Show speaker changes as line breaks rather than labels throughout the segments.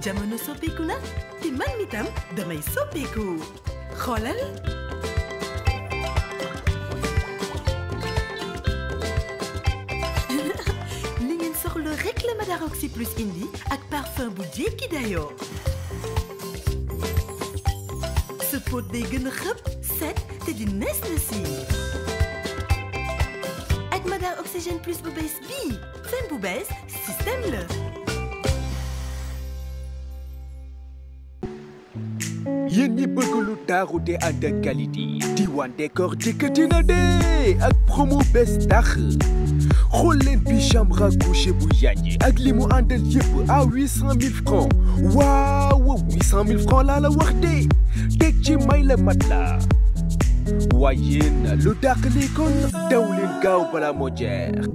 jamono soppeeku na te man mi tam damay soppeeku xoolal li ngeen soxla rek la Madaroxy plus indi ak parfum bu jékki dayoo sa pot day gën a xëpp set te di nees na si ak Madar Oxygène plus bu bees bii fen bu bees système la
yéen ñi bëgg lu taaru te ànd ak qualité Diwane Décor dikkati na de ak promo bees tax xool leen pyjama couché bu yànji ak li mu àndal yëpp à huit cent mille francs waaw huit cent mille francs laa la wax de teg ci may la mat la waaye yéen lu dàq li kon daw leen gaaw bala moo jeex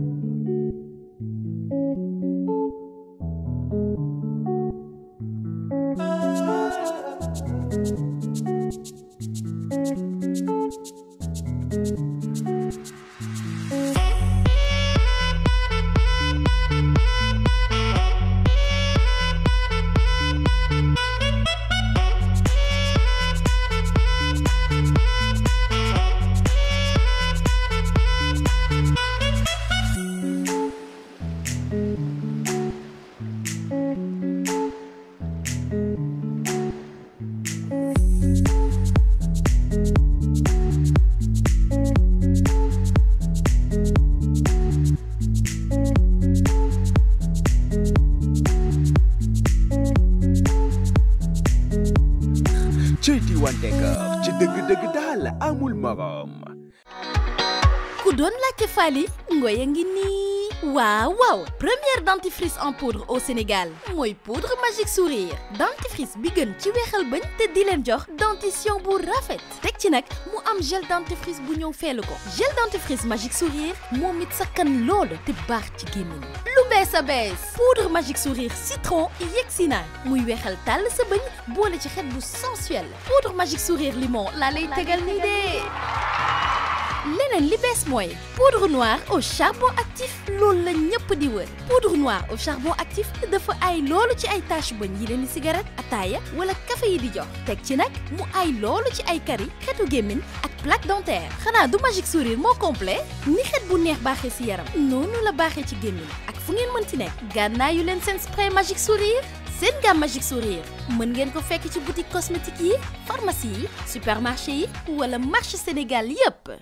ci Diwane Décor ci dëgg-dëgg daal amul morom
ku doon laajte Fally Ngoye ngi nii waaw waaw première dentifrice en poudre au Sénégal mooy poudre magique sourire dentifrice bi gën ci weexal bañ te di leen jox dentition bu rafet teg ci nag mu am gel dentifrice bu ñëw feelu ko gel dentifrice magique sourire moom it sakkan loolu te baax ci gémmiñ lu bees a bees poudre magique sourire citron yegsi na muy weexal tàll sa bëñ boole ci xet bu sensuel poudre magique sourire limon laa lay tegal nii de leneen li bees mooy poudre noire au charbon actif loolu la ñëpp di wër poudre noire au charbon actif dafa ay loolu ci ay tache bëñ yi leen di cigarette ataaya wala café yi di jox teg ci nag mu ay loolu ci ay kari xetu gémmiñ ak plaque dentaire xanaa du magique sourire moo complet ni xet bu neex baaxee ci yaram noonu la baaxee ci gémmiñ ak fu ngeen mënti nekk gànnaayu leen seen spray magique sourire seen gamme magique sourire mën ngeen ko fekk ci boutique cosmétique yi pharmacie yi supermarché yi wala marché Sénégal yépp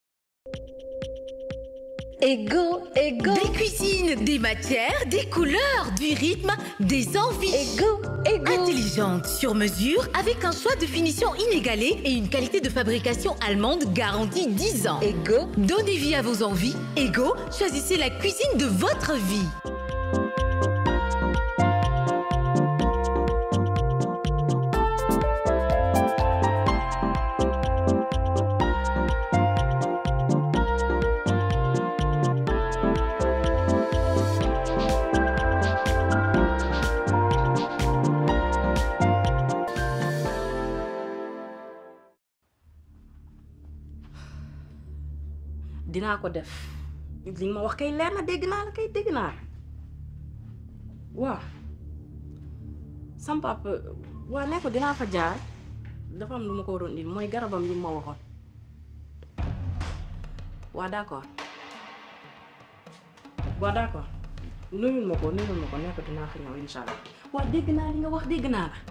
Ego, ego,
Des cuisines, des matières, des couleurs, du rythme, des envies.
ego, ego.
Intelligente, sur mesure, avec un choix de finition inégalé et une qualité de fabrication allemande garantie 10 ans.
Ego,
Donnez vie à vos envies. Ego, choisissez la cuisine de votre vie.
dinaa ko def li nga ma wax kay leer na dégg naa la kay dégg naa la waaw sam papa waa ne ko dinaa fa jaar dafa am lu ma ko waroon indi mooy garabam yi ma waxoon waa d'accord waa d'accord nuyul ma ko nuyul ma ko ne ko dinaa fa ñëw insha allah waa dégg naa li nga wax dégg naa la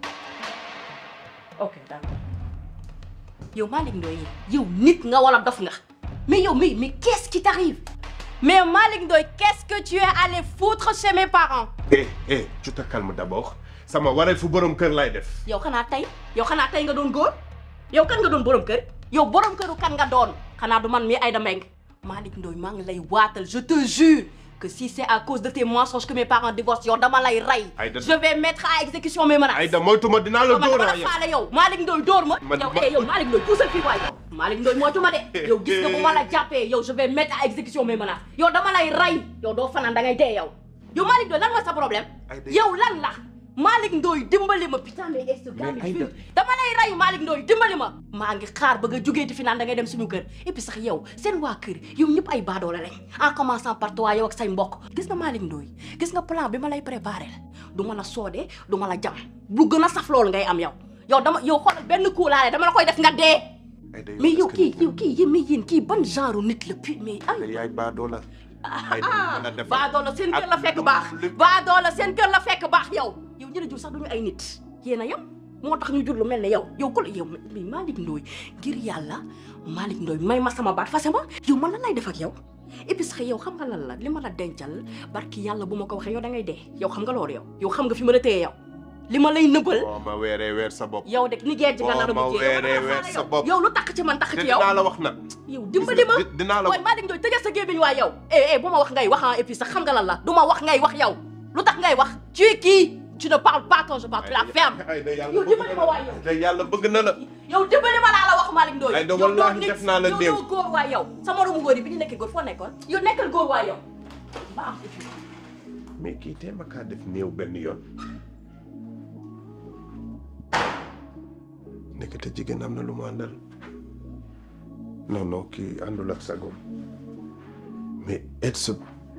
ok d'accord yow Malick Ndoye yow nit nga wala dof nga mais yow mais mais qu'est-ce qui t'arrive mais Malick Ndoye qu'est-ce que tu es allé foutre chez mes parents
eh eh tu te calmes d'abord sama wareef fu borom kër lay def
yow xanaa tey yow xanaa tey nga doon góor yow kan nga doon borom kër yow borom këru kan nga doon xanaa du man mii Aïda Mbengue Malick Ndoye maa ngi lay waatal je te jure que si c'est à cause de tes mensonges que mes parents divorcent yow dama lay rey
Aïda-
je vais mettre à exécution mes menaces
Aïda moytuma dinaa la
yow man
dóor
dama
a
la
yow
faale yow Malick Ndoye dóor ma
Man-
yow
ma-
eh yow Malick Ndoye puusal fii waay yow Malick Ndoye moytu ma de yow gis nga bu ma la jàppee yow je vais mettre à exécution mes menaces yow dama lay rey yow doo fanaan da ngay dee yow yow Malick Ndoye lan mooy sa problème
Aïda-
yow lan la Malick Ndoye dimbali ma putain mais est-ce que
Mais Aïda-
dama lay rey Malick Ndoye dimbali ma maa ngi xaar ba nga jógee fi naan da ngay dem suñu kër et puis sax yow seen waa kër yow ñëpp ay baadoola lañ en commençant par toi yow ak say mbokk gis nga Malick Ndoye gis nga plan bi ma lay préparé la du ma la soodee du ma la jam lu gën a saf loolu ngay am yow yow dama yow xoolal benn coup laa dama la koy def nga dee mais yow kii yow kii yéen mais yéen kii ban genre nit la puis mais ay
te yaay baadoo la ay
ah
mën a defar
baadoola seen kër la
ak
fekk
lu-
baax
lu-
baadoola seen kër la fekk baax yow yow ñu la jur sax duñu ay nit yéen a yem moo tax ñu jur lu mel ne yow yow ku la yow mais Malick Ndoye ngir yàlla Malick Ndoye may ma sama baat fase ma yow man lan lay def ak yow et puis sax yow xam nga lan la li ma la dencal barki yàlla bu ma ko waxee yow da ngay dee yow xam nga loolu yow yow xam nga fi ma la téye yow li ma lay nëbbal
boo ma weeree weer sa bopp
yow de ni geej nga nar a
Boo ma
mujjee
weeree
yow
weer sa bopp.
yow lu tax ci man tax
te
ci yow
dinaa la wax nag
yow dimbali ma
Di- dinaa la
waaye Malick Ndoye tëjee sa gémmiñ waay yow eh eh bu ma wax ngay wax ah et puis sax xam nga lan la du ma wax ngay wax yow lu tax ngay wax tu es qui tu ne parles pas quand je parle tu la ferme
ay da yàlla
yow
bëgg
dimbali
na
ma waay yow
la te yàlla bëgg na la
yow dimbali ma laa la wax Malick Ndoye
Ay, da
yow
wallaahi
doo nit,
def naa la
yow
néew.
doo góor waay yow sa moromu góor yi bi ñu nekkee góor foo nekkoon yow nekkal góor waay yow ba am et puis
mais kii tee ma kaa def néew benn yoon nekk te jigéen am na lu mu àndal non non kii àndul ak sagom mais et sa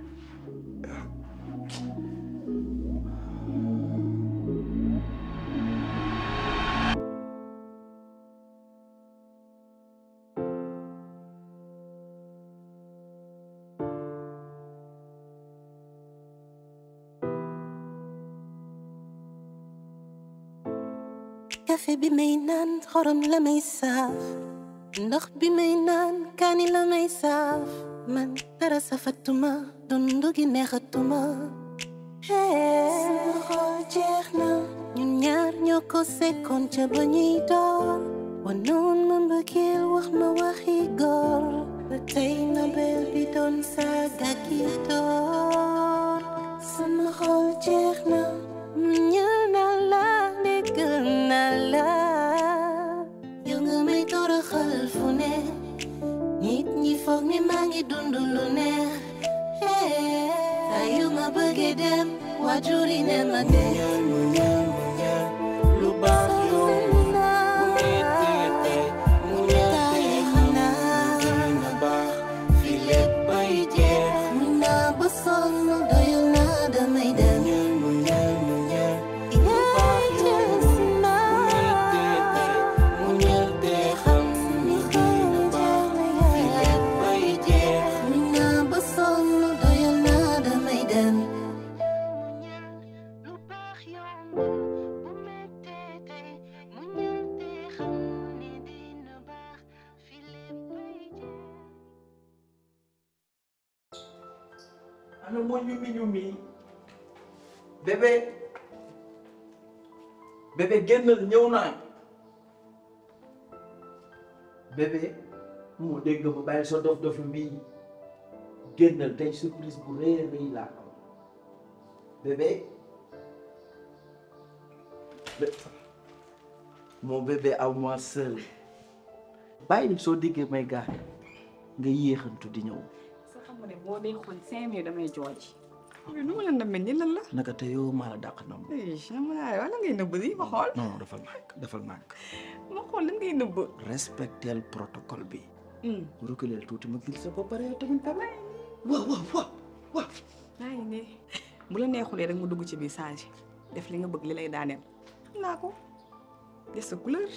café bi may naan xorom la may saaf ndox bi may naan kaani la may saaf man dara safatuma dundu gi neexatuma sama xol jeex na ñun ñaar ñoo ko sekkoon ca ba ñuy door wanoon ma mbëggeel wax ma waxi góor ba tey nobel bi doon saaga ki door sama xol jeex na ñaan naa la déggal naa la yow nga may toroxal fu ne nit ñi foog ni maa ngi dund lu neex saa yu ma bëggee dem waajur yi ne ma dem lu baax yomb Mun naa ba sonn doyul naa damay dem yaay jeex naa xam ni xëy na jeex na yaay mun naa ba sonn doyul naa damay dem lu baax yomb bu mettee tey mu ñëw te xam ni dina baax fi léppay jeex
ana moo ñumi ñumi bébé bébé génnal ñëw naa bébé moo dégg nga ma bàyyi sa dof dof mbii génnal tey surprise bu rëy a rëy laa am bébé bé- mon bébé à moi seul bàyyi soo déggee may gaañ nga yéexantu di ñëw
sa xam nga ne boo dee xool cinq minutes damay jooj yow nu ma la namee ni lan la
naka te yow maa la dàq nam
sama naa wala ngay nëbb di ma xool
non non defal nànk defal nànk
ma xool lan ngay nëbb
respectel protocole bi reculer tuuti ma gil sa ba pare tamit tamit waaw waaw waaw waaw
maa ngi ne bu la neexulee rek mu dugg ci biir sage def li nga bëgg li lay daaneel xam naa ko des sa couleur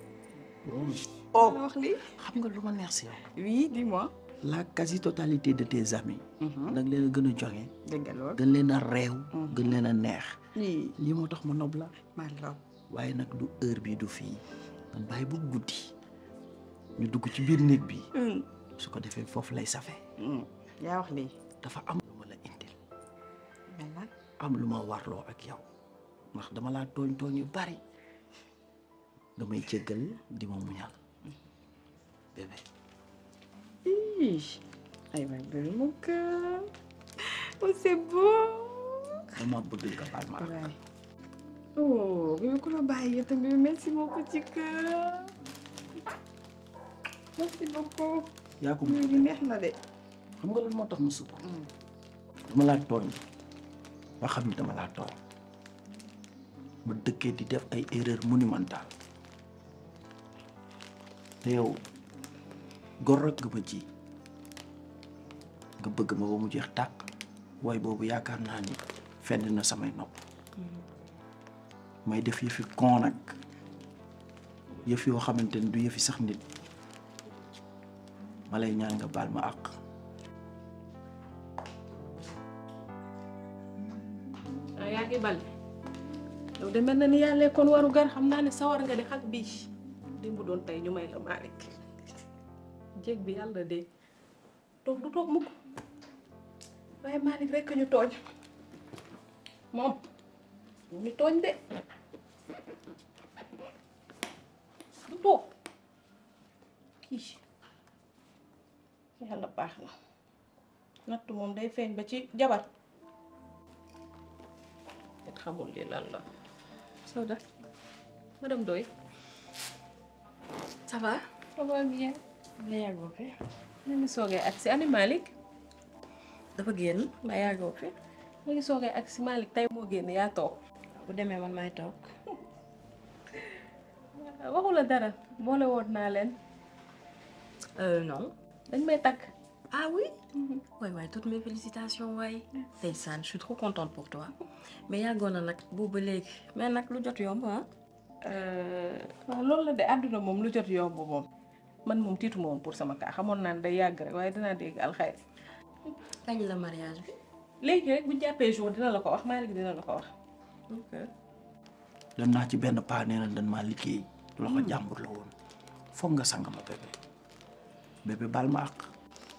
oh
la wax lii
xam nga lu ma neex si yow
oui dis-moi
la quasi totalité de tes amis da nga leen a gën a joxe
dëgg lool
gën leen a réew gën leen a neex
oui
lii moo tax ma nob la
maa la raw
waaye nag du heure bi du fii man bàyyi bu guddi ñu dugg ci biir néeg bi su ko defee foofu lay safee
yaa wax lii
dafa am lu ma la indil
mel na
am lu ma warloo ak yow ndax dama laa tooñ tooñ yu bari damay jéggal di ma muñal bébé
Ih, ay waay bébé mon cœur oh c'est beau
dama bëgg nga baal ma
waay oh bébé ku la bàyyi yow tamit merci mon petit cœur merci beaucoup
yaa ko
mbir bi neex na de
xam nga lan moo tax ma sukk dama laa tooñ ba xam ni dama laa tooñ ma dëkkee di def ay erreur monumentale te yow gor rek nga ma ji nga bëgg ma ba mu jeex tàkk waaye boobu yaakaar naa ni fenn na samay nopp may def yëfi kon nag yëf yoo xamante ni du yëfi sax nit ma lay ñaan nga baal ma àq
ah yaa ngi bal yow de mel na ni yàlla kon waru gar xam naa ne sawar nga de xal bii démb doon tey ñu may la Malick jéeg bi yàlla de toog du toog mukk waaye Malick rekk ñu tooñ moom ñu tooñ de du toog kii yàlla baax na nattu moom day feeñ ba ci jabar it xamul li lan la Soda madame Doy ça va ça va bien la yàggoo fi ma ngi soogee ak si ani Malick dafa génn ma yàggoo fi ma ngi soogee ak si Malick tey moo génn yaa toog bu demee man maay toog waxu la dara boole woon naa leen
Euh, non.
dañ may takk
Ah oui Ouais, ouais, toutes mes félicitations, ouais. Ndeysaan, je suis trop contente pour toi. Mais yàggoon na nag boobu ba léegi mais nag lu jot yomb ah.
waaw loolu la de àdduna moom lu jot yomb moom man moom tiitu ma woon pour sama kaa xamoon naa ne day yàgg rek waaye dinaa dégg alxayr
kañ la mariage bi.
léegi rek bu ñu jàppee jour dina la ko wax Malick dina la ko wax
ok.
dem naa ci benn paa nee na dañ maa liggéey loxo jàmbur la woon foog nga sang ma bébé bébé baal ma àq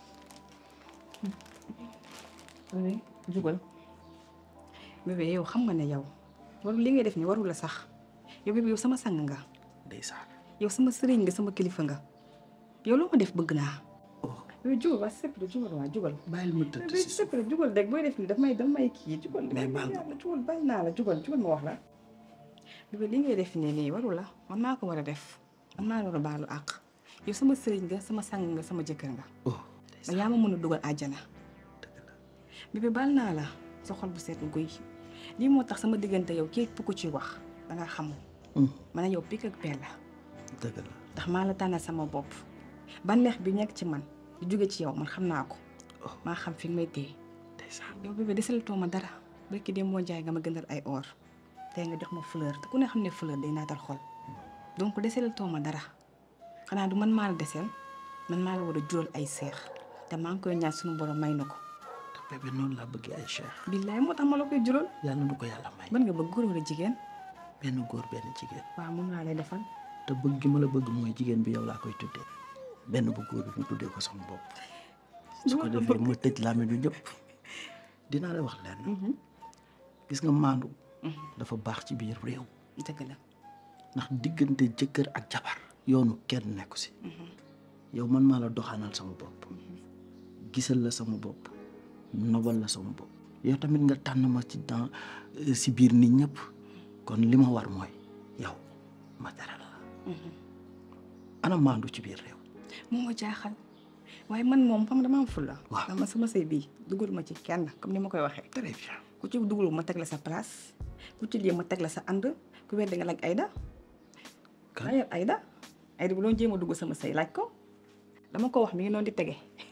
oui jugal bébé yow xam nga ne yow waru li ngay def ni warul la sax yow bébé yow sama sang nga
ndeysaan
yow sama sëriñ nga sama kilifa nga yow loo ma def bëgg naa yow jugal waa sëpp de jugal waa jugal
bàyyil ma tëdd
bébé
si suuf
sëpp de jugal deg booy def ni daf may daf may kii jugal
Mais baal ma.
yàlla jugal bàyyi naa la jugal jugal ma wax la bébé li ngay def nii nii warul la man maa ko war a def man maa la war a baalu àq yow sama sëriñ nga sama sang nga sama jëkkër nga
oh
ba yaa ma mën a dugal àjjana bébé baal naa la sa xol bu seet guy lii moo tax sama diggante yow képp ku ci wax danga xamul ma ne yow pik ak peel la
dëgg la
ndax maa la tànnal sama bopp bànneex bi nekk ci man di jóge ci yow man xam naa ko maa xam fi nga may téye
ndeysaan
yow bébé desalatoo ma dara barki dem moo jaay nga ma gëndal ay or tey nga jox ma fleur te ku ne xam ne fleur day naatal xol donc desalatoo ma dara xanaa du man maa la desel man maa la war a jural ay seex te maa ngi koy ñaan suñu borom may na ko
te bébé noonu laa bëggee ay cheikh
billaay moo tax ma la koy jural
yàlla nu ko yàlla may
ban nga bëgg góor wala jigéen
benn góor benn jigéen
waaw moom laa lay defal
te bëgg gi ma la bëgg mooy jigéen bi yow laa koy tuddee benn bu góor bi mu tuddee ko sama bopp su ko defee ma tëj làmmiñu ñëpp dinaa la wax lenn gis nga maandu dafa baax ci biir réew
dëgg la
ndax diggante jëkkër ak jabar yoonu kenn nekku si yow man maa la doxaanal sama bopp gisal la sama bopp nobal la sama bopp yow tamit nga tànn ma ci dans si biir nit ñëpp kon li ma war mooy yow ma teral la ana maandu ci biir réew
moo ma jaaxal waaye man moom xam dama am fulla
Waaw.
dama sama sëy bii dugal ma ci kenn comme ni ma koy waxee
très bien
ku ci dugal ma teg la sa place ku ci lii ma teg la sa ànd ku weddi nga laaj Aïda
Kan?
laajal Aïda Aïda bu doon jéem a dugg sama sëy laaj ko dama ko wax mi ngi noonu di tege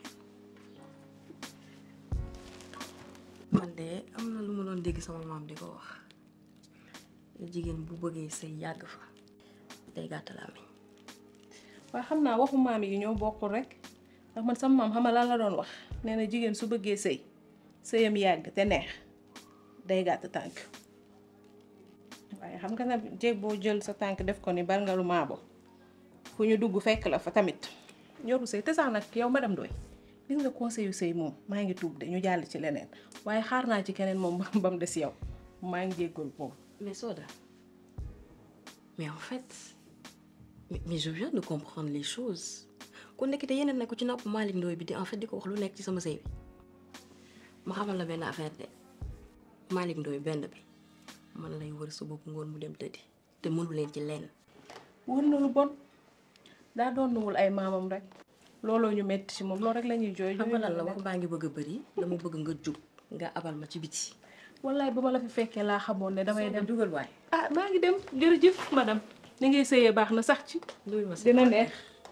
man de am na lu ma doon dégg sama maam di ko wax jigéen bu bëggee sëy yàgg fa day gàtt làmmiñ
waaye xam naa waxu maam yi ñoo bokkul rek ndax man sama maam xama lan la doon wax nee na jigéen su bëggee sëy sëyam yàgg te neex day gàtt tànk waaye xam nga nag jéeg boo jël sa tànk def ko ni bar nga lu maabo fu ñu dugg fekk la fa tamit ñoru sëy te sax nag yow madame Ndoye gis nga conseil yu sëy moom maa ngi tuub de ñu jàll ci leneen waaye xaar naa ci keneen moom ba mu des yow maa ngi jéggal moom
mais Soda mais en fait mais, mais je viens de comprendre les choses ku nekk te yeneen ne ko ci nopp Malick Ndoye bi di en fait di ko wax lu nekk ci sama sëy bi ma xamal la benn affaire de Malick Ndoye benn bi man lay wër suba bu ngoon mu dem tëddi te mënu leen ci lenn
wër na lu bon daa doon nuwul ay maamam rek looloo ñu metti ci moom loolu rek la ñuy jooy
xam nga lan la wax baa ngi bëgg a bëri dama bëgg nga jug nga abal ma ci biti
wallaay ba ma la fi fekkee laa xamoon ne damay dem
jugal waay
ah maa ngi dem jërëjëf madame ni ngay sëyee baax na sax ci dina neex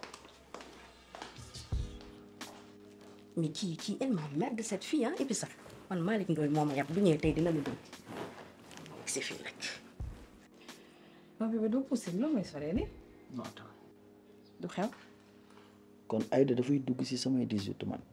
mais kii kii elle m'emmerde cette fille ah et puis sax man Malick Ndoye moo ma yàpp bu ñëwee tey dina ma dóor
si fii rek.
non bébé doo poussé loo may soree ni
non attends
du xew
kon Aïda dafay dugg si samay 18 man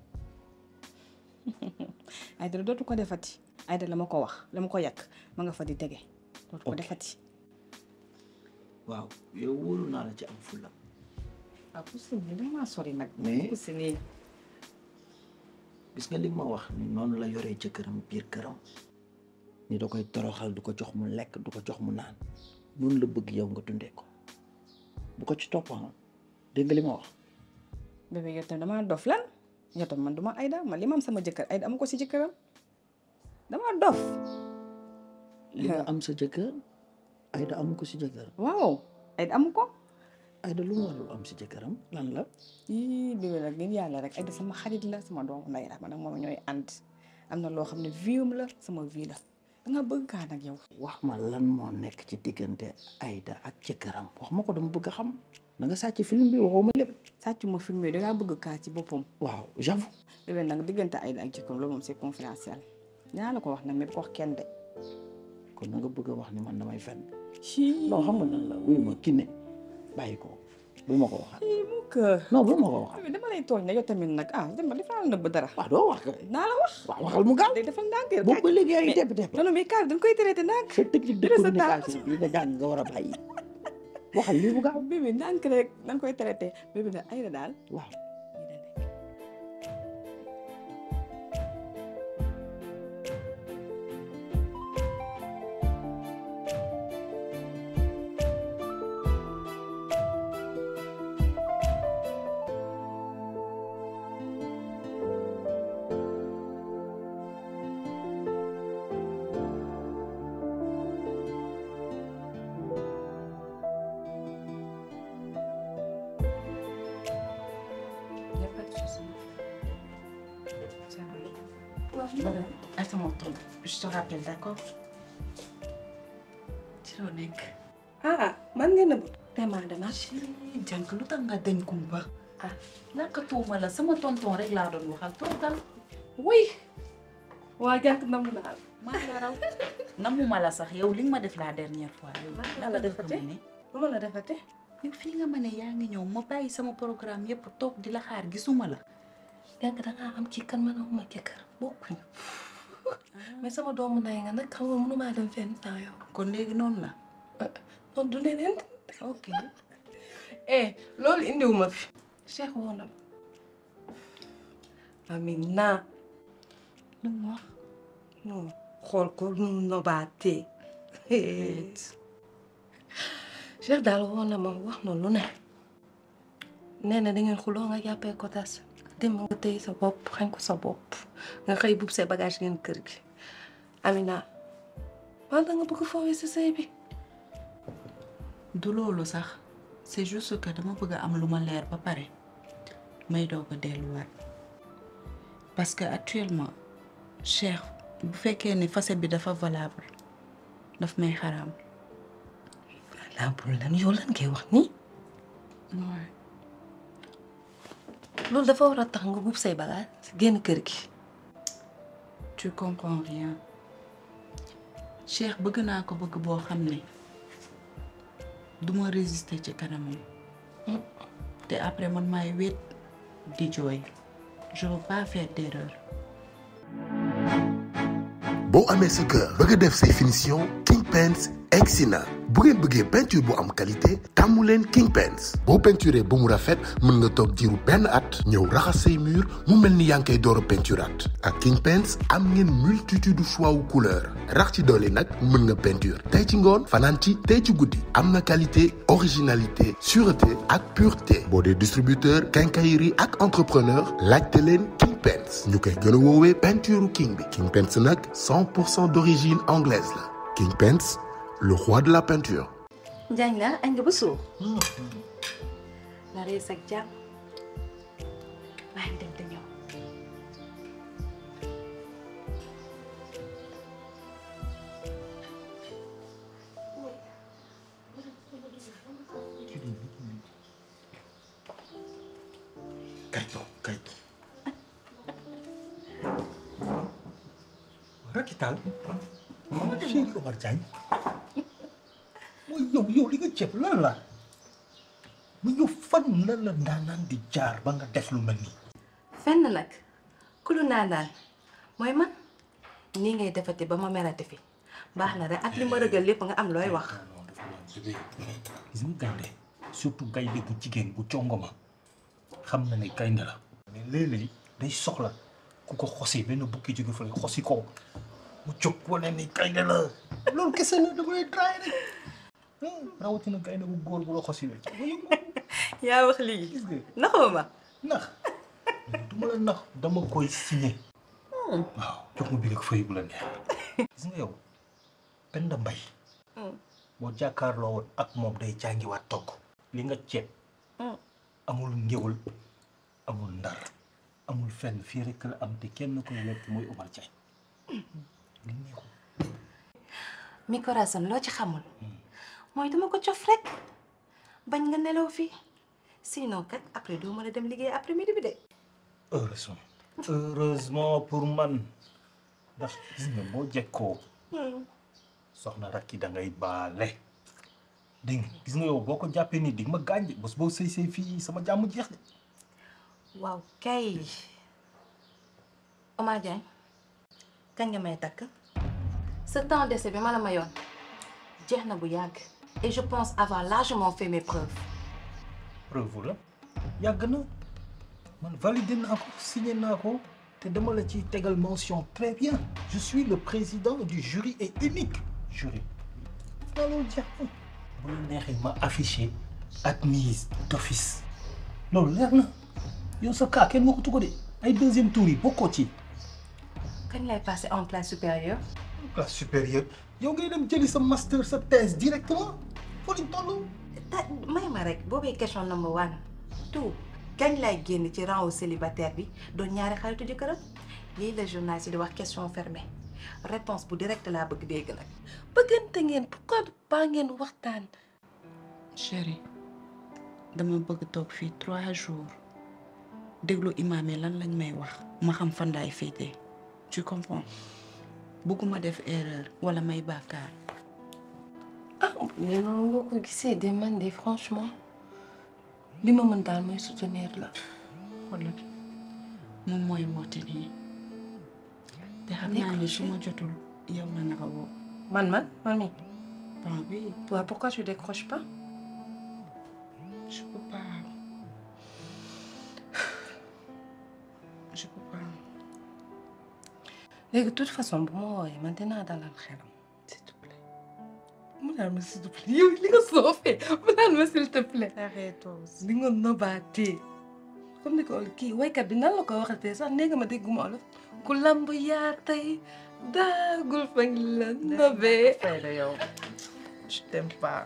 Aïda dootu ko defati Aïda la ma ko wax la ma ko yàq ma nga fa di tege dootu ko defati
waaw yow wóolu naa la ci am fulla
ah poussé nii dama sori nag
Mais-
poussé nii
gis nga li ma wax ni noonu la yoree jëkkëram biir këram ni da koy toroxal du ko jox mu lekk du ko jox mu naan noonu la bëgg yow nga dundee ko bu ko ci toppam dégg nga li ma wax
bébé yow tam damaa dof lan yow tam man duma Aïda man li ma am sama jëkkër Aïda amu ko si jëkkëram damaa dof
li nga am sa jëkkër Aïda amu ko si jëkkër
waaw Aïda amu ko
Aïda lu mu warul am si jëkkëram lan la
yii bébé nag ngeen yàlla rek Aïda sama xarit la sama doomu ndey la man nag moom ñooy ànd am na loo xam ne viam la sama vie la danga bëgg kaa nag yow
wax ma lan moo nekk ci diggante Aïda ak jëkkëram wax ma ko dama bëgg a xam da nga sàcc film bi waxoo ma lépp
sàcc ma film yi dangaa bëgg kaa ci boppam
waaw j'avoue
bébé nag diggante Aïda ak jëkkëram loolu moom c'est confidentiel ñaa la ko wax nag mais bu ko wax kenn de
kon na nga bëgg a wax ni man damay fenn
ci
non xam nga nan la wuy ma kinne bàyyi ko bu ma ko waxal
mu kër
non bu ma ko waxal
bébé dama lay tooñ ne yow tamit nag ah dama dafa la nëbb dara
waaw doo wax
naa la wax
waaw waxal mu gaaw
day defal ndànk
boobu ba léegi yaa ngi tepp tepp
non non mais kaar dañ koy traité ndànk
sa technique de
Jëlal sa temps.
communication bi nga jàng nga war a bàyyi waxal lii bu gaaw
bébé ndànk rek dañ koy traité bébé nag Aïda daal
waaw
Y a pas de souci. Ça va. Voilà. Attends mon tour. Je te rappelle, d'accord ci loo nekk.
ah man nga nëbb
Tema dama.
jànk lu tax nga dañ kumba ah naka tuuma la sama tonton rek laa doon waxal toogal
oui. waa jànk nam naa
maa la raw namuma la sax yow li nga ma def la dernière fois yow
la la defate?
ne
lu ma la defate
yow fii nga ma ne yaa ngi ñëw ma bàyyi sama programme yépp toog di la xaar gisuma la
jànk dangaa am ci kan man amuma jëkkër bokkuñu mais sama doomu ndey nga nag xam nga mënumaa dem fenn sans yow
kon léegi noonu la
non du leneen
ok
eh loolu indiwuma fi Cheikh woo na ma
Amina
lu mu wax
non xool ko nu mu nobaatee
Cheikh daal woo na ma wax na lu ne nee na da ngeen xuloo nga jàppee ko tas dem nga tëye sa bopp xañ ko sa bopp nga xëy bub sa bagage ngeen kër gi Amina man da nga bëgg foowee sa sëy bi
du loolu sax c'est juste que dama bëgg a am lu ma leer ba pare may doog a delluwaat parce que actuellement Cheikh bu fekkee ne facette bi dafa valable daf may xaraam.
valable lan yow lan ngay wax nii
Ouais.
loolu dafa war a tax nga buub say bagage génn kër gi
tu comprends rien Cheikh bëgg naa ko bëgg boo xam ne du ma résister ci kanamam te après man maay wéet di jooy je veux pas faire d'erreur
boo amee sa kër bëgg a def say finition King Paints egsi na bu ngeen bëggee peinture bu am qualité tàmmu leen King Paints boo peinturé ba mu rafet mën nga toog diiru benn at ñëw raxas say mur mu mel ni yaa ngi koy door a peinturaat ak King Paints am ngeen multitude choix wu couleur rax ci doole nag mën nga peinture tey ci ngoon fanaan ci tey ci guddi am na qualité originalité sûreté ak pureté boo dee distributeur quincaillerie ak entrepreneur laajte leen King Paints ñu koy gën a woowee peinture king bi King Paints nag 100 pour cent d'origine anglaise la King Paints le roi de la peinture.
Njaañ la añ nga ba suur la rees ak jàmm maa ngi dem te ñëw
kay toog kay toog
Rakital. Chéri Omar Diagne. yow yow li nga ceeb lan la mu yow fan la la ndaanaan di jaar ba nga def lu mel nii
fenn nag ku lu naan daan mooy man nii ngay defati ba ma merati fi baax na rek ak li ma rëgal lépp nga am looy wax
bébé gis nga gaynde surtout gaynde bu jigéen bu congoma xam na ne gaynde la mais léeg-léeg day soxla ku ko xosi benn bukki jóge fële xosi ko mu jóg wane ni gaynde la loolu kese la dama lay draay rek rawatina gaynde bu góor bu la xosi la
yaa wax lii naxoo ma
nax du ma la nax dama koy signé waaw jox ma bi rek fëy bu la neex gis nga yow Penda Mbay boo jàkkaarloo woon ak moom day jàngiwaat togg li nga ceeb amul ngéwal amul ndar amul fenn fii rek la am te kenn koy lekk mooy Omar Diagne li neexul
mi corazon loo ci xamul mooy dama ko cof rek bañ nga nelaw fii sinon kat après doo mën a dem liggéey après midi bi de
heureusement heureusement pour man ndax gis nga boo jekkoo soxna rakki da ngay baale dégg nga gis nga yow boo ko jàppee nii di nga ma gaañ de bés boo sëy sëy fii sama jàmm jeex de
waaw kay Omar Diagne kañ nga may takk ce temps d'essai bi ma la mayoon jeex na bu yàgg et je pense avoir largement fait mes preuves
preuve la yàgg na man validé naa ko signé naa ko te dama la ci tegal mention très bien je suis le président du jury et unique jury naa loolu jeex na bu la neexee ma affiché admise d'office loolu leer na yow sa cas kenn waxatu ko de ay deuxième tour yi bokkoo ci
kañ lay passé en classe supérieure
classe supérieure yow ngay dem jëli sa master sa thèse directement foo lañ toll
ta may ma rek boobee question number one tout kañ lay génn ci rang wu célibataire bi doon ñaari xaritu jëkkëram lii la journaliste di wax question fermée réponse bu direct laa bëgg dégg nag bëggante ngeen pourquoi pas ngeen waxtaan
chérie dama bëgg toog fii trois jours déglu imaam yi lan lañ may wax ma xam fan laay féetee tu comprends bëgguma def erreur wala may bàkkaar
ah mais noonu nga ko gisee de man de franchement li ma mën daal mooy soutenir la
xoolal moom mooy woote nii te xam naa ne su ma jotul yow la naka woo
man man man mi
bon oui
toi pourquoi tu décroches pas
je peux pas je peux pas
léegi de toute façon bu ma woowee man dinaa dalal xelam s'il te plaît mu naan ma s'il te plaît yow li nga soofee mu naan ma s'il te plaît
arrête aussi
li nga nobaatee comme ni ko kii waykat bi nan la ko waxatee sax nee nga ma dégguma olof ku lamb yaa tey daagul fa ngi la nobee
fayda yow je t'aime pas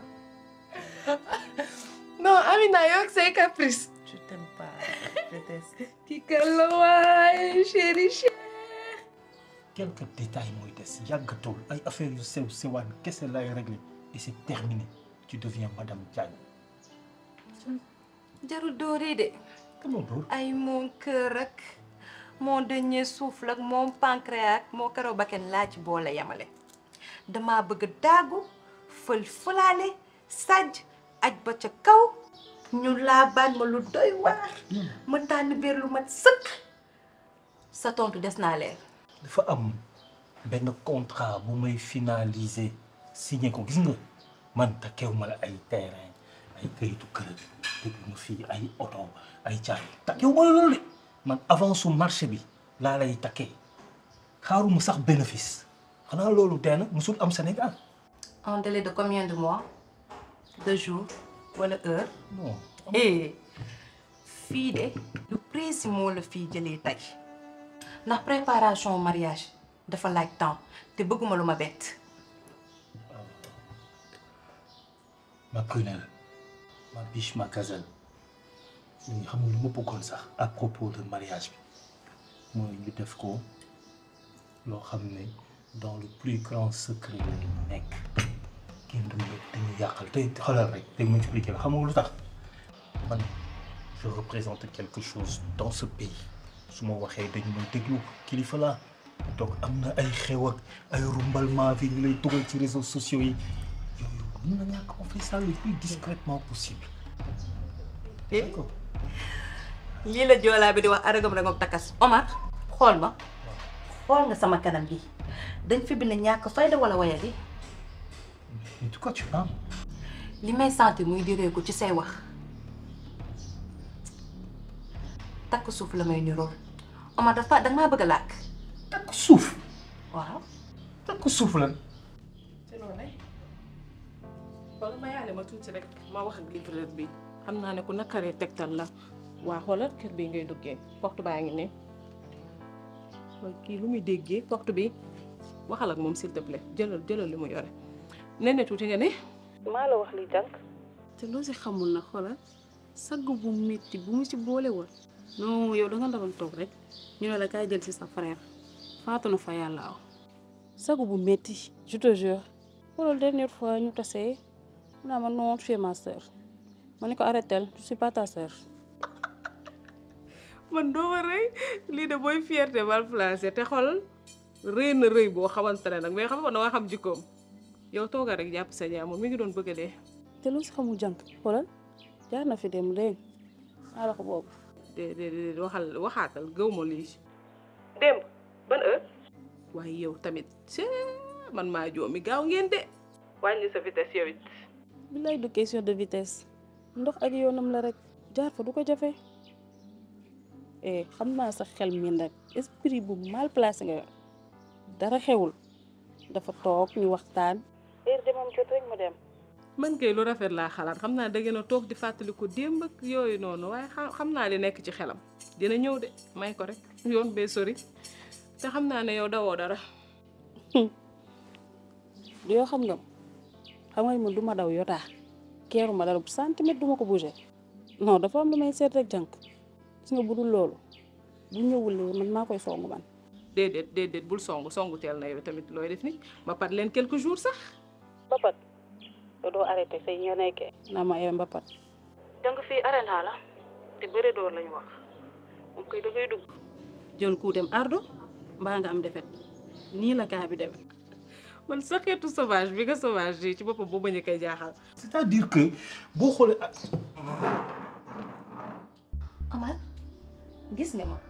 non Amina yow ak say caprice
je t'aime pas je déteste
kii kan la waay chéri chéri
quelques détails mooy des yàggatul ay affaires yu sew sewaan kese lay réglé et c'est terminé tu deviens madame Diagne
jarul dóoree de
comment dóor
ay mon cœur ak mon dernier souffle ak mon pancréas ak moo karaw bakken laa ci boole yamale dama bëgg daagu fël fëlaale sàjj aj ba ca kaw ñu laa baat ma lu doy waar ma tànn biir lu mat sëkk sa tontu des naa leer
dafa am benn contrat bu may finaliser signé ko gis nga man takkeew ma la ay terrain ay kayitu kër déglu ma fii ay oto ay caabi takkeew ma la loolu de man avance su marché bi laa lay takkee xaaruma sax bénéfice xanaa loolu dee na musul am Sénégal
en délai de combien de mois de jours wala heure
non
eh fii de lu précis moo la fii jëlee tey ndax préparation mariage dafa laaj temps te bëgguma lu ma bett
ma prunelle ma biche ma gazelle léegi xam nga lu ma bëggoon sax à propos de mariage bi mooy ñu def ko loo xam ne dans le plus grand secret lay nekk kenn du nekk dañu yàqal te xoolal rek te mu expliqué la xam nga lu tax man je représente quelque chose dans ce pays su ma waxee dañu may déglu kilifa laa donc am na ay xew ak ay rumballement fi ñu lay dugal ci réseaux sociaux yi yooyu mun na ñàkk on fait ça le plus discrètement possible.
d'accord. lii la joolaa bi di wax aragam rek ak takas Omar xool ma xool nga sama kanam gi dañ fi bind ñàkk fayda wala waya di
mais de quoi tu parles.
li may sentir muy diree ko ci say wax takk suuf la may nirool Omar dafa danga maa bëgg a làkk
takk suuf.
waaw
takk suuf lan.
te loolu rek wala ma yaale ma tuuti rek ma wax ak livreur bi xam naa ne ku nakaree tegtal la waa xoolal kër bi ngay duggee porte baa ngi ne mooy kii lu muy déggee porte bi waxal ak moom s'il te plaît jëlal jëlal li mu yore nee na tuuti nga ne maa la wax li jànk te loo si xamul na xoolal sagg bu metti bu mu si boole woon non yow da nga ndaroon toog rek ñu ne la kaay jël si sa frère faatu na fa yàlla aw sagu bu metti je te jure pour dernière fois ñu tasee mu naa ma non tu es ma sœur ma ne ko arrêtel je suis pas ta sœur man doo ma rëy lii de booy fierté mal placé te xool rëy na rëy boo xamante ne nag mais xam nga da nga xam jikkoom yow tooga rek jàpp sa jàmm mi ngi doon bëgg a dee te lu si xamul jànk xoolal jaar na fi dem dégg maa la ko boobu de de de waxal waxaatal gëw ma lii démb ban heure waaye yow tamit cee man maa joomi gaaw ngeen de wàññi sa vitesse yow it billaay du question de vitesse ndox ak yoonam la rek jaar fa du ko jafe eh xam naa sa xel mi nag esprit bu mal placé nga yor dara xewul dafa toog ñu waxtaan heure demam jot rek mu dem man kay lu rafet laa xalaat xam naa da ngeen a toog di fàttali ko démb ak yooyu noonu waaye xam naa li nekk ci xelam dina ñëw de may ko rek yoon bee sori te xam naa ne yow dawoo dara yoo xam nga xam nga man du ma daw yotaa keeru ma dara bu centimètre du ma ko bouger non dafa am lu may seet rek jànk gis nga bu dul loolu bu ñëwulee man maa koy songu man déedéet déedéet bul songu songu teel na yow tamit looy def ni ba pat leen quelques jours sax ba pat yow doo arrêté say ñoo nekkee naa ma yow ba pat jàng fii arena la te bëre door lañu wax moom koy da ngay dugg jël ku dem ardo mbaa nga am defet nii la kaa bi demee man sa xeetu sauvage bi nga sauvage yi ci boppam boo bañ a koy jaaxal
c'est-à-dire que boo xoolee ak.
Omar gis nga ma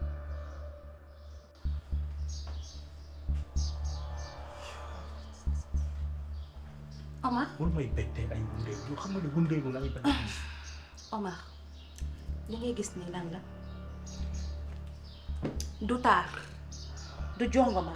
Omar
bul may bettee ay wundeelu yoo xam nga ne wundeelu laay bañ a gis.
Omar li ngay gis nii lan la du taar du jongoma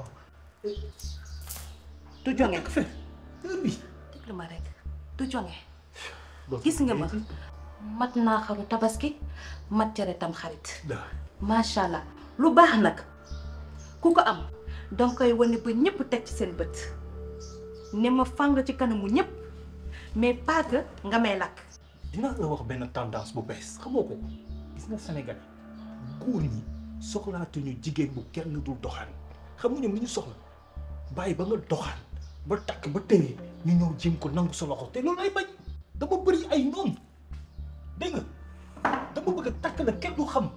du jonge déglu ma rek du jonge gis nga ma mat naa xaru tabaski mat cere tam xarit macha allah lu baax nag ku ko am danga koy wane ba ñëpp teg ci seen bët ne ma fàng ci kanamu ñëpp mais pas que nga may lakk
dinaa la wax benn tendance bu bees xamoo ko gis nga Sénégal góor ñi soxlaatuñu jigéen bu kenn dul doxaan xam nga ñoom li ñu soxla bàyyi ba nga doxaan ba takk ba tëye ñu ñëw jéem ko nangu sa loxo te loolu ay bañ dama bëri ay noonu dégg nga dama bëgg a takk la kenn du xam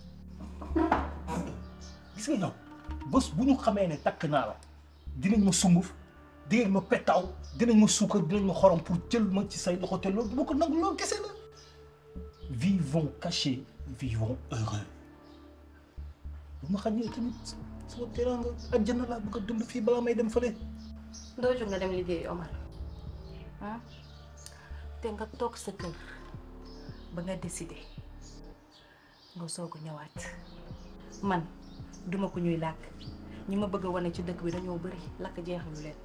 gis nga yow bés bu ñu xamee ne takk naa la dinañ ma sunguf dinañ ma pettaaw dinañ ma suukar dinañ ma xorom pour jël ma ci say loxo te loolu du ma ko nangu loolu kese la vivons cachés vivons heureux bu ma xam ne tamit sama teraanga àjjana laa bëgg a dund fii balaa may dem fële
doo jóg nga dem liggéeyi Omar ah te nga toog sa kër ba nga décidé nga soog a ñëwaat man duma ko ñuy làkk ñi ma bëgg a wane ci dëkk bi dañoo bëri lakk jeexalu leen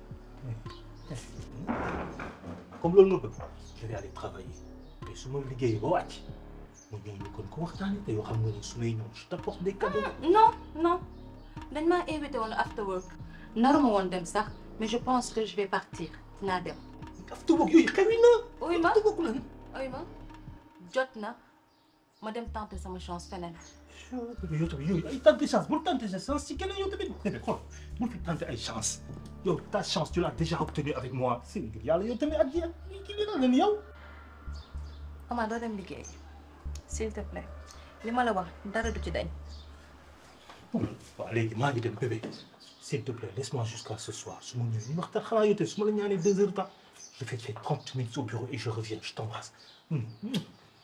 comme loolu nga bëgg je vais aller travailler mais su ma liggéeyee ba wàcc ma ñëw ñu kon ko waxtaanee te yoo xam nga ne su may ñëw je t'apporte des cadeaux.
non non dañ maa invité woon after work naruma woon dem sax mais je pense que je vais partir dinaa dem.
after work yooyu xewi na.
uy ma uy ma jot na ma dem tenter sama chance feneen.
yow tamit yooyu ay tenter chance bul tenter sa chance ci keneen yow tamit déedéet xool bul fi tenter ay chance yow ta chance tu l'as déjà obtenue avec moi c'est ngir yàlla yow tamit ak yéen kii bi la leen yow.
Omar doo dem liggéey s'il te plaît li ma la wax dara du ci dañ.
waaw léegi maa ngi dem bébé s'il te plaît laisse-moi jusqu'à ce soir su ma ñëwee ñu waxtaan xanaa yow tamit su ma la ñaanee deux heures temps Je vais te faire 30 minutes au bureau et je reviens. Je t'embrasse. Mm, mm.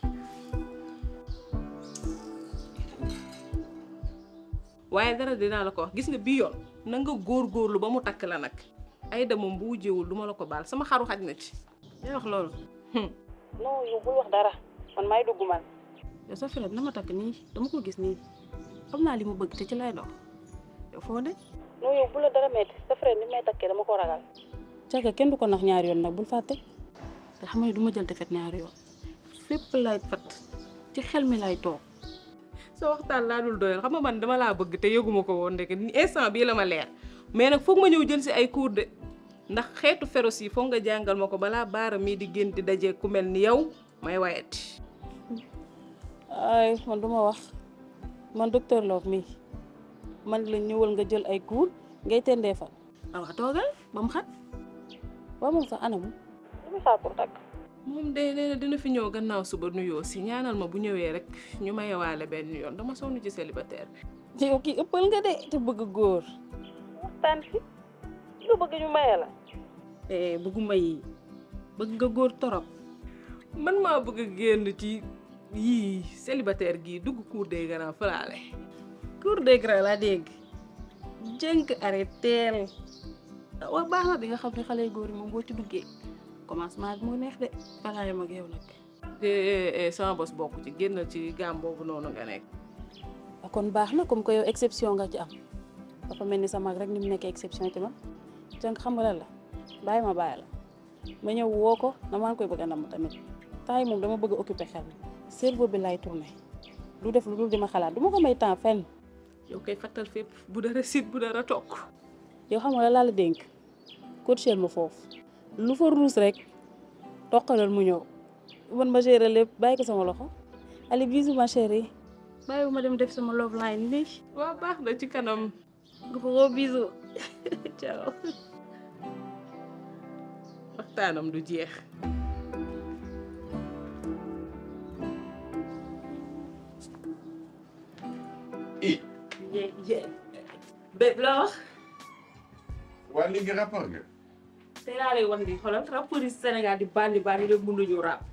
waaye dara dinaa la ko wax gis nga bii yoon na nga góorgóorlu ba mu takk la nag Aïda moom bu wujjewul du ma la ko baal sama xaru xaj na ci yaa wax loolu
non yow bul wax dara man may dugg man.
yow sa frère na ma takk nii dama ko gis nii xam naa li mu bëgg te ci lay dox yow foo de
non yow bu la dara metti sa frère ni may takkee dama ko ragal.
caga kenn du ko nax ñaari yoon nag bul fàtte te xam nga du ma jël defet ñaari yoon fépp lay fat ci xel mi lay toog sa waxtaan laa dul doyal xam nga man dama laa bëgg te yëguma ko woon ndeke instant bii la ma leer mais nag foog ma ñëw jël si ay cours de ndax xeetu féroce yi foog nga jàngal ma ko balaa baara mii di génn di daje ku mel ni yow may wayati ay man du ma wax man docteur Love mii man la ñëwal nga jël ay cours ngay tendee fan awa toogal ba mu xat waaw moom sax anamu
lu muy xaar pour takk.
moom de nee na dina fi ñëw gannaaw suba nuyoo si ñaanal ma bu ñëwee rek ñu mayewaale benn yoon dama sonn ci célibataire bi. yow kii ëppal nga de te bëgg góor.
waxtaan fi nga bëgg ñu maye la.
eh bëgguma yi bëgg nga góor torop man maa bëgg a génn ci yii célibataire gii dugg cour des grands falaale. cour des grands laa dégg jënk arrêteel wax baax na di nga xam ne xale góor yi moom boo ci duggee. commencement bi moo neex de balaa yam ak yow nag. sama bos bokk ci génn ci gaam boobu noonu nga nekk. kon baax na comme que yow exception nga ci am dafa mel ni sa mag rek ni mu nekkee exception ci man jënk xam nga lan la bàyyi ma bàyyi la ma ñëw woo ko na maa ngi koy bëgg a namm tamit temps yi moom dama bëgg a occuper xel cerveau bi lay tourné du def lu dul di ma xalaat du ma ko may temps fenn. yow koy fattal fépp bu dara sit bu dara tokk yow xam nga la laa la dénk coachel ma foofu. lu fa ruus rek toqalal mu ñëw man ma gérer lépp bàyyi ko sama loxo allez bisous ma chérie bàyyi ma dem def sama love line nii waaw baax na ci kanam gros bisous ciao waxtaanam du jeex
i
bépp la wax
waa léegi rapport nga
te laa lay wax ni xoolal rapport yi Sénégal di bandi bandi rek mën nañu rap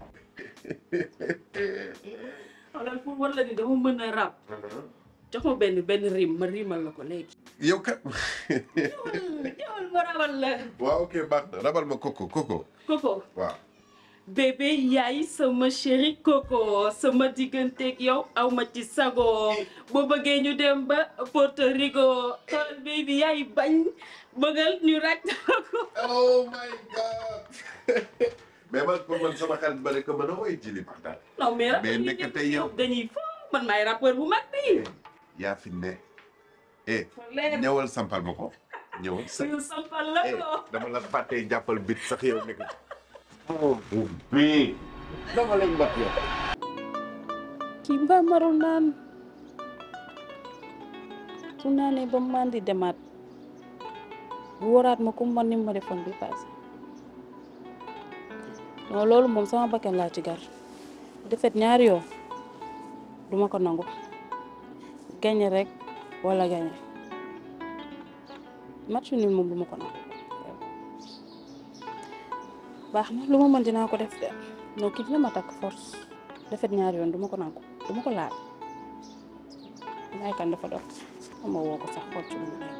xoolal pour war la ni dama mën a rap jox ma benn benn rim ma rimal la ko léegi
yow kat
ñëwal ma rabal la
waaw ok baax na rabal ma koko koko
koko
waaw
bébé yaay sama chéri koko sama digganteeg yow aw ma ci sago boo bëggee ñu dem ba Porto Rico xoolal baby yaay bañ bëggal ñu raj ko
oh my god mais man pour man sama xarit ba ne ko mën a woy jili baxtaan
non mais
mais nekk tey yow
dañuy fo man maay rappeur bu mag bi
yaa fi ne eh
leer.
ñëwal sampal ma ko ñëwal sa
ñu sampal la ko
dama la fàttee jàppal bit sax yow nekk oh bii dama lañ bat yow
kii mbaa marul naan su naanee ba man di demaat bu waraat ma ku man ni ma defoon bi passé non loolu moom sama bakkan laa ci gar defet ñaari yoon duma ko nangu gañe rek wala gañe match nul moom duma ko nangu baax na lu ma mën dinaa ko def de non kii dina ma takk force defet ñaari yoon duma ko nangu duma ko laal may kan dafa dox ama woo ko sax xool ci lu mu nekk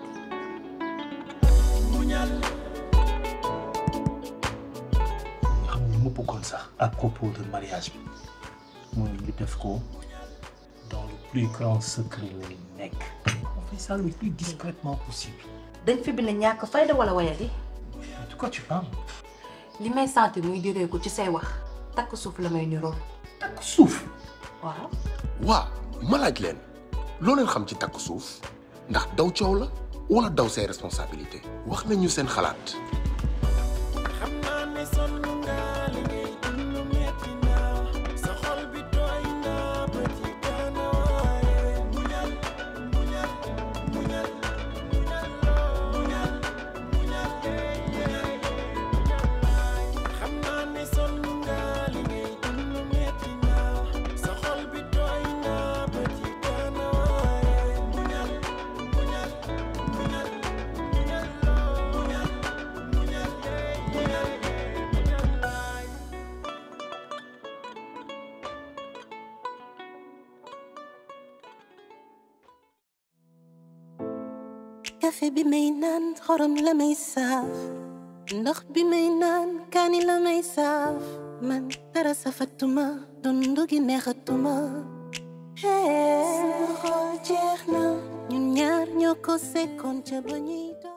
xam nga ma bëggoon sax à propos de mariage bi mooy ñu def ko dans le plus grand secret lay nekk on fait ça le plus discrètement possible
dañ fi bind ñàkk fayda wala wayadi
de quoi tu parles
li may sentir muy diree ko ci say wax takk suuf la may niroon
takk suuf
waaw
waa ma laaj leen loo leen xam ci takk suuf ndax daw coow la wala daw say responsabilité wax nañu seen xalaat
Muñal café bi may naan xorom la may saaf ndox bi may naan kaani la may saaf man dara safatuma dundu gi neexatuma sama xol jeex na ñun ñaar ñoo ko sekkoon ca ba ñuy doon